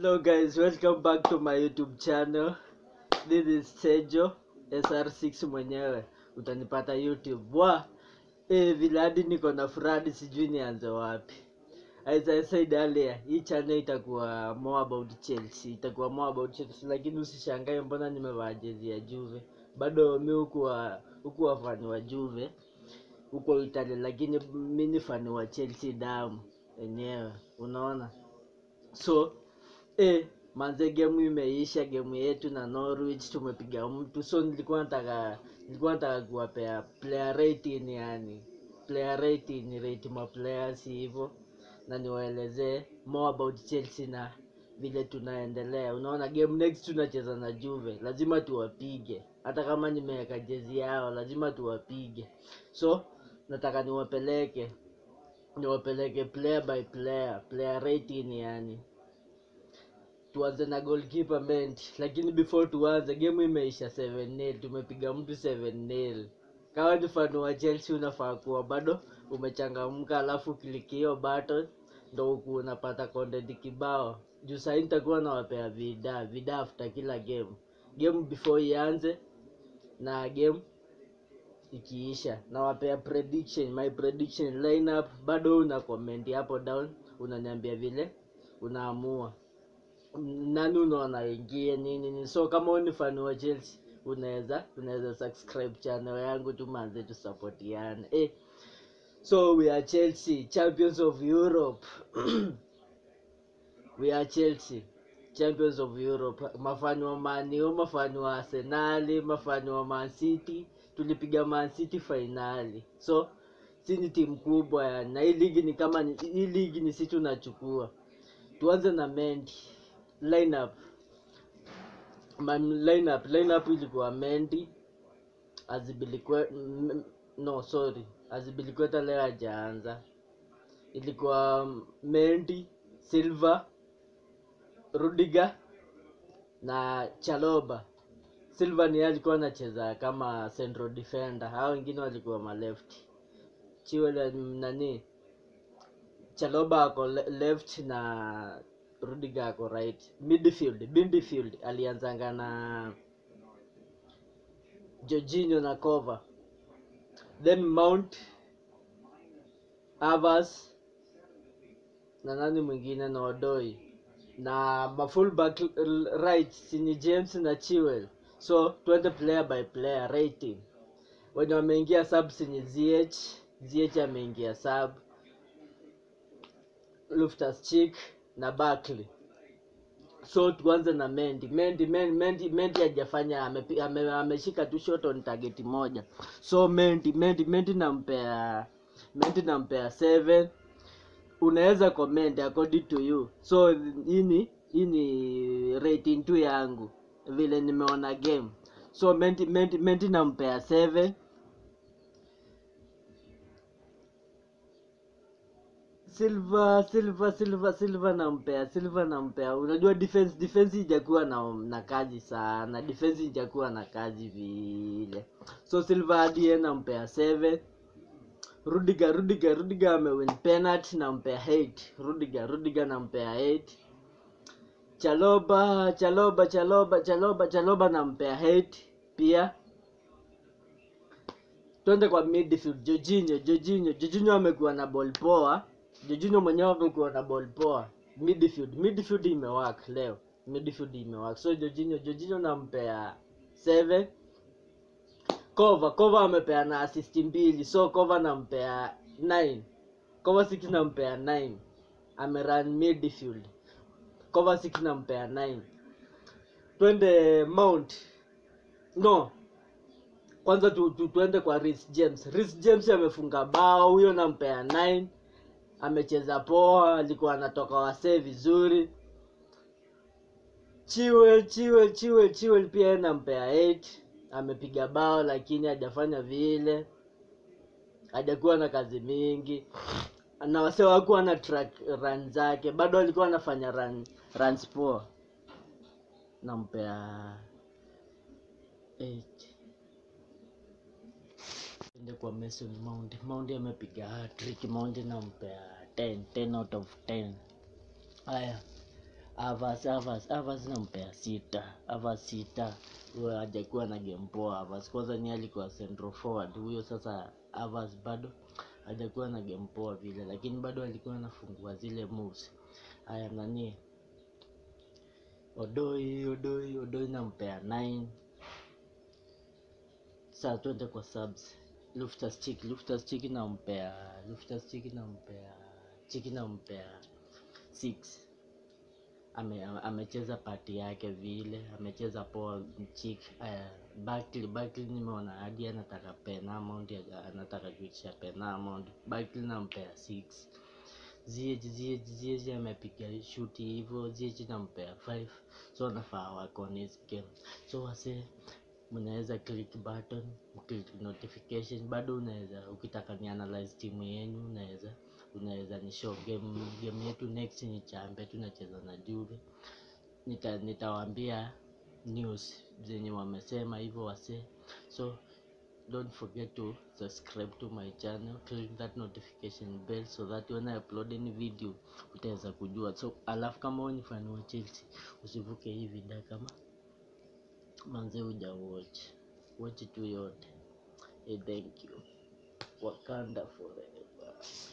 Hello guys, welcome back to my YouTube channel. This is Sejo SR6 mwenyewe. Utanipata YouTube. Wa eh, vile hadi niko na furadi sijui nianze wapi. As I said earlier, hii channel itakuwa more about Chelsea, itakuwa more about Chelsea, lakini usishangae mbona nimevaa jezi ya Juve. Bado mi hukuwa hukuwa fani wa Juve huko Italia, lakini mi ni fani wa Chelsea damu enyewe, unaona so eh, manze game imeisha, game yetu na Norwich tumepiga mtu, so nilikuwa nataka nilikuwa nataka kuwapea player rating, yani player rating, rate ma players hivyo, na niwaelezee more about Chelsea na vile tunaendelea. Unaona, game next tunacheza na Juve, lazima tuwapige, hata kama nimeweka jezi yao, lazima tuwapige. So nataka niwapeleke niwapeleke player by player, player rating yani tuanze na goalkeeper Mendy, lakini before tuanze, game imeisha 7-0, tumepiga mtu 7-0. Kama ni fan wa Chelsea unafaa kuwa bado umechangamka, alafu kliki hiyo button ndo huku unapata content kibao. Juu sahii nitakuwa nawapea vida vida after kila game, game before ianze na game ikiisha, nawapea prediction, my prediction lineup. Bado una comment hapo down, unaniambia vile unaamua nani unaona ingie nini nini. So kama wewe ni fan wa Chelsea unaweza unaweza subscribe channel yangu tu manze, tusapotiane eh. So we are Chelsea champions of Europe we are Chelsea champions of Europe. Mafani wa Man U, mafani wa Arsenali, mafani wa Man City, tulipiga Man City fainali. So si ni timu kubwa yani, na hii ligi ni kama ni- hii ligi ni sisi tunachukua. Tuanze na Mendy lineup my lineup lineup ilikuwa Mendy Azibilikwe m- no sorry Azibilikweta leo hajaanza ilikuwa Mendy Silva Rudiger na Chaloba Silva ni yeye alikuwa anacheza kama central defender hao wengine walikuwa ma left Chiwele nani Chaloba ako le- left na Rudiger ako right. Midfield, midfield alianzanga na Jorginho na Kova. Then Mount Avas na nani mwingine na Odoi na mafullback l- right sini James na Chilwell. So twende player by player rating. Wenye wameingia sub sini ZH, ZH ameingia sub Loftus Cheek na Barkley. So tuanze na Mendy. Mendy Mendy Mendy, Mendy hajafanya amepi- ame, ameshika tu shot on target moja. So Mendy Mendy Mendy nampea Mendy nampea 7. Unaweza comment according to you. So hii ni hii ni rating tu yangu vile nimeona game. So Mendy Mendy Mendy nampea 7. Silva Silva Silva Silva nampea Silva nampea. Unajua defense defense ijakuwa na na kazi sana, defense ijakuwa na kazi vile. So Silva hadi yeye nampea 7. Rudiger Rudiger Rudiger amewin penalty nampea 8. Rudiger Rudiger nampea 8. Chaloba Chaloba Chaloba Chaloba Chaloba nampea 8 pia. Twende kwa midfield Jorginho Jorginho Jorginho amekuwa na ball poa. Jorginho mwenyewe amekuwa na ball poa. Midfield midfield imewak leo. Midfield imewak. So Jorginho Jorginho nampea 7. Kova Kova amepea na assist mbili. So Kova nampea 9. Kova six nampea 9. Amerun midfield. Kova six nampea 9. Twende Mount. No, kwanza tu, tu, tuende kwa Reece James. Reece James amefunga bao, huyo nampea 9. Amecheza poa, alikuwa anatoka wasee vizuri. Chiwel Chiwel Chiwel Chiwel pia yeye nampea 8. Amepiga bao lakini hajafanya vile, hajakuwa na kazi mingi na wasee wakuwa na track run zake, bado alikuwa anafanya run runs poa. Nampea 8. Ende kwa Mason Mount. Mount amepiga hat-trick. Mount nampea 10, 10 out of 10. Haya, Avas Avas Avas nampea sita Avas sita huyo hajakuwa na game poa Avas kwanza ni alikuwa central forward huyo sasa Avas bado hajakuwa na game poa vile lakini bado alikuwa anafungua zile moves haya nani Odoi Odoi Odoi nampea 9 saa twende kwa subs Loftus Cheek Loftus Cheek nampea Loftus Cheek nampea Cheek nampea 6 ame, ame- amecheza pati yake vile amecheza poa Cheek uh, Barkley Barkley nimeona hadi anataka pen amount ya- anataka kuitisha pen amount Barkley nampea 6 Ziyech Ziyech Ziyech amepiga shuti hivyo Ziyech nampea 5 so nafaa wako on his game so wase mnaweza click button click notification bado unaweza ukitaka ni analyze timu yenu unaweza unaweza ni show game game yetu next ni chambe tunacheza na Juve nita nitawaambia news zenye wamesema hivyo wase so don't forget to subscribe to my channel click that notification bell so that when i upload any video utaweza kujua so alafu kama wewe ni fan wa chelsea usivuke hii video kama manze huja watch watch tu yote hey, thank you wakanda forever